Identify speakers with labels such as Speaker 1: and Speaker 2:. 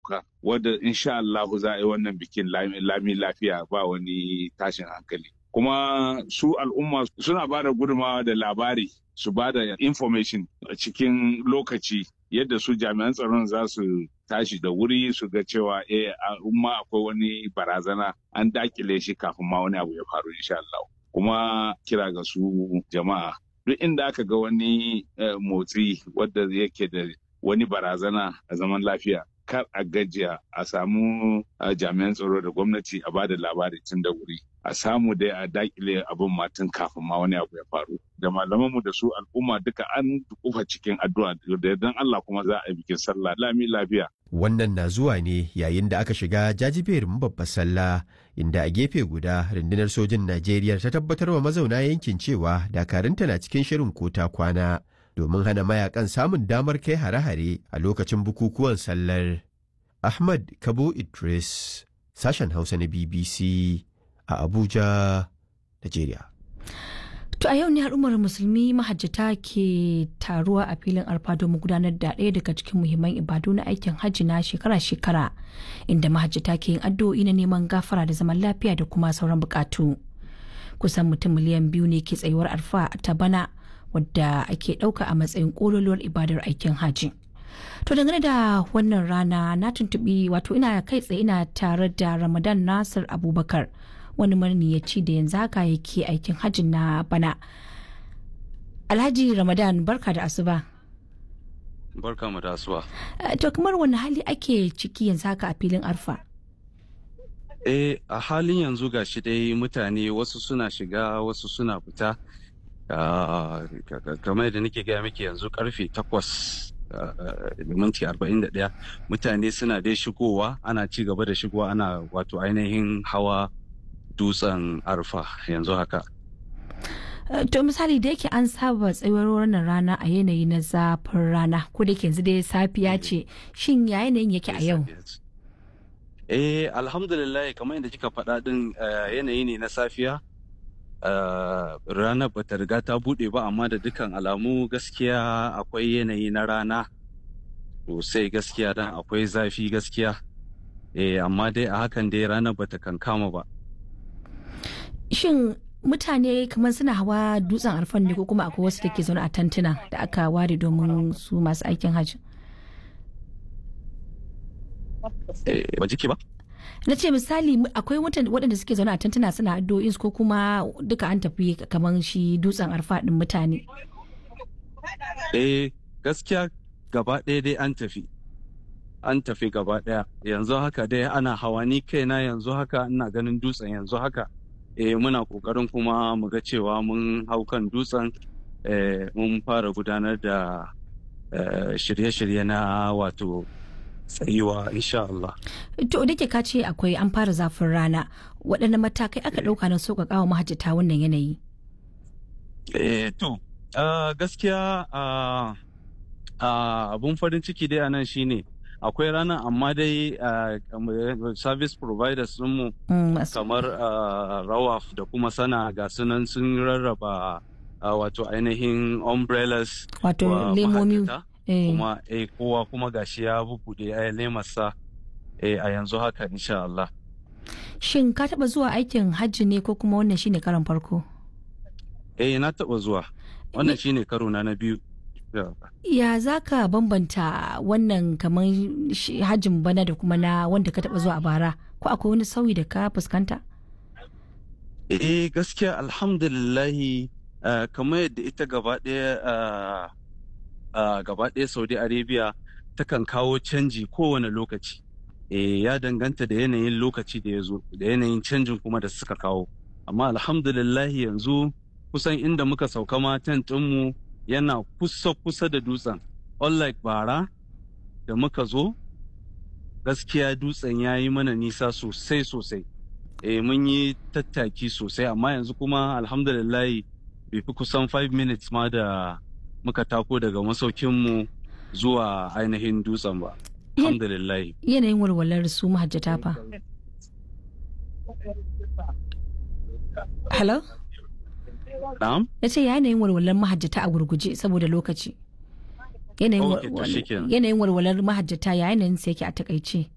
Speaker 1: ɗauka wadda insha Allahu za a yi wannan bikin lami lafiya ba wani tashin hankali. Kuma su al'umma suna ba da gudunmawa da labari su ba da information a cikin lokaci yadda su jami'an tsaron za su tashi da wuri su ga cewa eh umma akwai wani barazana an dakile shi kafin ma wani abu ya faru insha Allah. Kuma kira ga su jama'a duk inda aka ga wani motsi wadda yake da wani barazana a zaman lafiya kar a gajiya a samu jami'an tsaro da gwamnati a bada labari tun da wuri a samu dai a dakile abin matan kafin ma wani abu ya faru da malamanmu da su al'umma duka an kufa cikin addu'a da yardan Allah kuma za a yi bikin sallah lami lafiya
Speaker 2: Wannan na zuwa ne yayin da aka shiga jajiberin babbar sallah inda a gefe guda rundunar sojin Najeriya ta tabbatar wa mazauna yankin cewa dakarunta na cikin shirin kota kwana domin hana mayakan samun damar kai hare-hare a lokacin bukukuwan sallar. Ahmad Kabo Idris, sashen Hausa na BBC a Abuja, Najeriya.
Speaker 3: To a yau ne al'ummar musulmi mahajjata ke taruwa a filin arfa domin gudanar da ɗaya daga cikin muhimman ibadu na aikin hajji na shekara-shekara inda mahajjata ke yin addu'o'i na neman gafara da zaman lafiya da kuma sauran bukatu. Kusan mutum miliyan biyu ne ke tsayuwar arfa ta bana wadda ake ɗauka a matsayin ƙololuwar ibadar aikin hajji. To dangane da wannan rana na tuntuɓi wato ina kai tsaye ina tare da Ramadan Nasir Abubakar. wani marniyaci da yanzu haka yake aikin hajji na bana alhaji ramadan barka da asuba
Speaker 4: barka mu da asuba
Speaker 3: to kamar wani hali ake ciki yanzu haka a filin arfa
Speaker 4: eh a halin yanzu ga shi dai mutane wasu suna shiga wasu suna fita kamar da nake gaya miki yanzu karfe takwas da minti arba'in da ɗaya mutane suna dai shigowa ana ci gaba da shigowa ana wato ainihin hawa dutsen arfa yanzu haka.
Speaker 3: To misali da yake an saba tsayuwar wannan rana a yanayi na zafin rana ko da yanzu dai safiya ce shin ya yanayin yake a yau?
Speaker 4: Eh alhamdulillah kamar yadda kika faɗa din yanayi ne na safiya ranar bata riga ta buɗe ba amma da dukkan alamu gaskiya akwai yanayi na rana sosai gaskiya dan akwai zafi gaskiya eh amma dai a hakan dai ranar bata kankama ba.
Speaker 3: shin mutane kamar suna hawa dutsen arfan ne ko kuma akwai wasu da ke zaune a tantuna da aka ware domin su masu aikin hajji
Speaker 4: ba jiki ba
Speaker 3: na ce misali akwai waɗanda suke zaune a tantuna suna addu'o'in ko kuma duka an tafi kamar shi dutsen arfa ɗin mutane
Speaker 4: eh gaskiya gaba ɗaya dai an tafi an tafi gaba ɗaya yanzu haka dai ana hawa ni kaina yanzu haka ina ganin dutsen yanzu haka eh muna kokarin kuma mu ga cewa mun hau kan dutsen mun fara gudanar da shirye-shirye na wato tsayuwa insha Allah.
Speaker 3: To da ke ka ce akwai an fara zafin rana waɗanne matakai aka ɗauka na sauƙaƙa wa mahajjata wannan yanayi?
Speaker 4: Eh to gaskiya abun farin ciki dai a nan shine akwai ranar amma dai service providers mu kamar rawaf da kuma sana ga sunan sun rarraba wato ainihin umbrellas
Speaker 3: wato lemomi
Speaker 4: kuma eh kowa kuma gashi ya bubuɗe a lemarsa a yanzu haka insha Allah
Speaker 3: shin ka taba zuwa aikin hajji ne ko kuma wannan shine karon farko
Speaker 4: eh na taba zuwa wannan shine karo na na biyu
Speaker 3: Ya za ka bambanta wannan kamar hajjin bana da kuma na wanda ka taba zuwa a bara ko akwai wani sauyi da ka fuskanta?
Speaker 4: Eh gaskiya alhamdulillahi kamar yadda ita gaba ɗaya gaba ɗaya Saudi Arabia takan kawo canji kowane lokaci. Eh ya danganta da yanayin lokaci da ya zo da yanayin canjin kuma da suka kawo. Amma alhamdulillahi yanzu kusan inda muka sauka ma mu yana kusa-kusa da dutsen unlike bara da muka zo gaskiya dutsen ya yi mana nisa sosai-sosai e, mun yi tattaki sosai amma yanzu kuma alhamdulillahi bai fi kusan 5 minutes ma da muka tako daga masaukinmu zuwa ainihin dutsen ba alhamdulillahi
Speaker 3: yanayin walwalar su mahajjata fa hello
Speaker 4: Na'am?
Speaker 3: Ya ce yanayin walwalar mahajjata a gurguje saboda lokaci. Yanayin walwalar mahajjata ya yanayin sa yake a takaice.